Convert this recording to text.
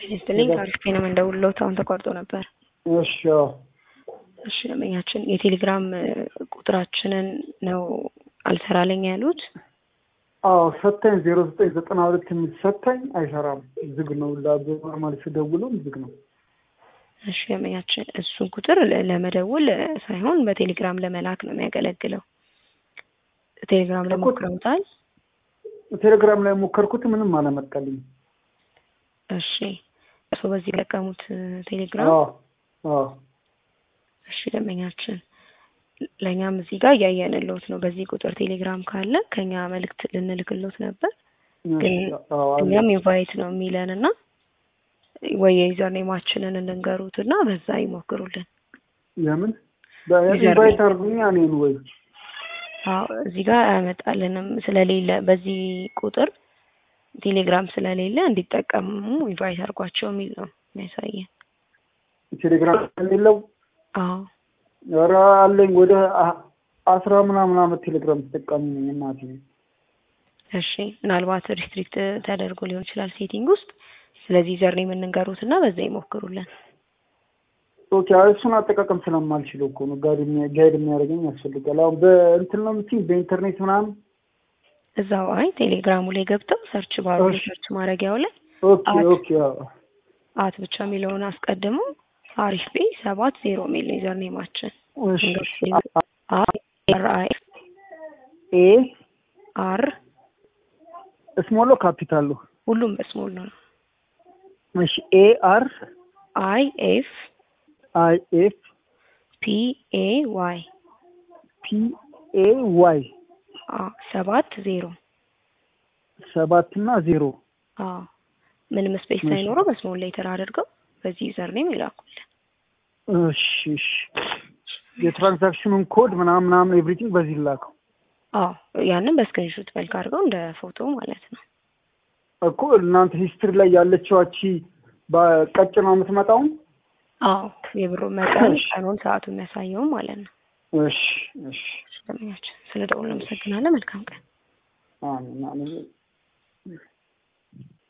ይስጥልኝ ታሪክ ነው እንደውሎት አሁን ተቋርጦ ነበር። እሺ አዎ። እሺ ደንበኛችን የቴሌግራም ቁጥራችንን ነው አልሰራለኝ ያሉት። አዎ ሰታኝ ዜሮ ዘጠኝ ዘጠና ሁለት የሚል ሰታኝ አይሰራም፣ ዝግ ነው። ኖርማል ስደውለው ዝግ ነው። እሺ ደንበኛችን እሱን ቁጥር ለ- ለመደወል ሳይሆን በቴሌግራም ለመላክ ነው የሚያገለግለው። ቴሌግራም ላይ እኮ- ሞክረውታል? ቴሌግራም ላይ ሞከርኩት፣ ምንም አላመጣልኝ። እሺ እርስዎ በዚህ የጠቀሙት ቴሌግራም? አዎ አዎ እሺ ደንበኛችን ለእኛም እዚህ ጋር እያየንልዎት ነው። በዚህ ቁጥር ቴሌግራም ካለ ከኛ መልእክት ልንልክልዎት ነበር፣ ግን እሺ፣ አዎ አለ። እኛም ኢንቫይት ነው የሚለን እና ወይ የዩዘር ኔማችንን እንንገሩት እና በዛ ይሞክሩልን። የምን በኢንቫይት አድርጉኛ እኔን ወይ አዎ እዚህ ጋር አያመጣልንም ስለሌለ በዚህ ቁጥር ቴሌግራም ስለሌለ እንዲጠቀሙ ኢንቫይት አድርጓቸው የሚል ነው የሚያሳየን። ቴሌግራም የሌለው አዎ ኧረ አለኝ ወደ አ- አስራ ምናምን አመት ቴሌግራም ተጠቃሚ ነኝ እናቴ። እሺ ምናልባት ሪስትሪክት ተደርጎ ሊሆን ይችላል ሴቲንግ ውስጥ። ስለዚህ ዩዘር ኔም እንንገሩት እና በዛ ይሞክሩልን። ኦኬ አይ እሱን አጠቃቀም ስለማልችለው እኮ ነው ጋይድ የሚያ- ጋይድ የሚያደርገኝ ያስፈልጋል። አሁን በእንትን ነው የምትይኝ በኢንተርኔት ምናምን። እዛው አይ ቴሌግራሙ ላይ ገብተው ሰርች ባሩ እሺ። ሰርች ማድረጊያው ላይ ኦኬ አት ኦኬ አዎ አት ብቻ የሚለውን አስቀድሞ አሪፍ ቤ ሰባት ዜሮ የሚል ነው ዩዘር ኔማችን። እሺ እሺ። አር አይ ኤ አር ስሞሎ ካፒታሉ ሁሉም በስሞል ነው። እሺ ኤ አር አይ ኤፍ አይ ኤፍ ፒ ኤ ዋይ ፒ ኤ ዋይ ሰባት ዜሮ ሰባት እና ዜሮ አዎ ምንም ስፔስ እሺ። ሳይኖረው በስሞል ሌተር አድርገው በዚህ ዩዘር ኔም ይላኩልን። እሺ እሺ። የትራንዛክሽኑን ኮድ ምናምን ምናምን ኤቭሪቲንግ በዚህ ላከው አዎ ያንን በስክሪንሾት መልክ አድርገው እንደ ፎቶ ማለት ነው። እኮ እናንተ ሂስትሪ ላይ ያለችዋቺ በቀጭኗ የምትመጣው አዎ የብሩ መጠን እሺ። ቀኑን፣ ሰዓቱ የሚያሳየውም ማለት ነው። እሺ እሺ ስለምኛችን ስለ ደውል እናመሰግናለን። መልካም ቀን። አሜን አሜን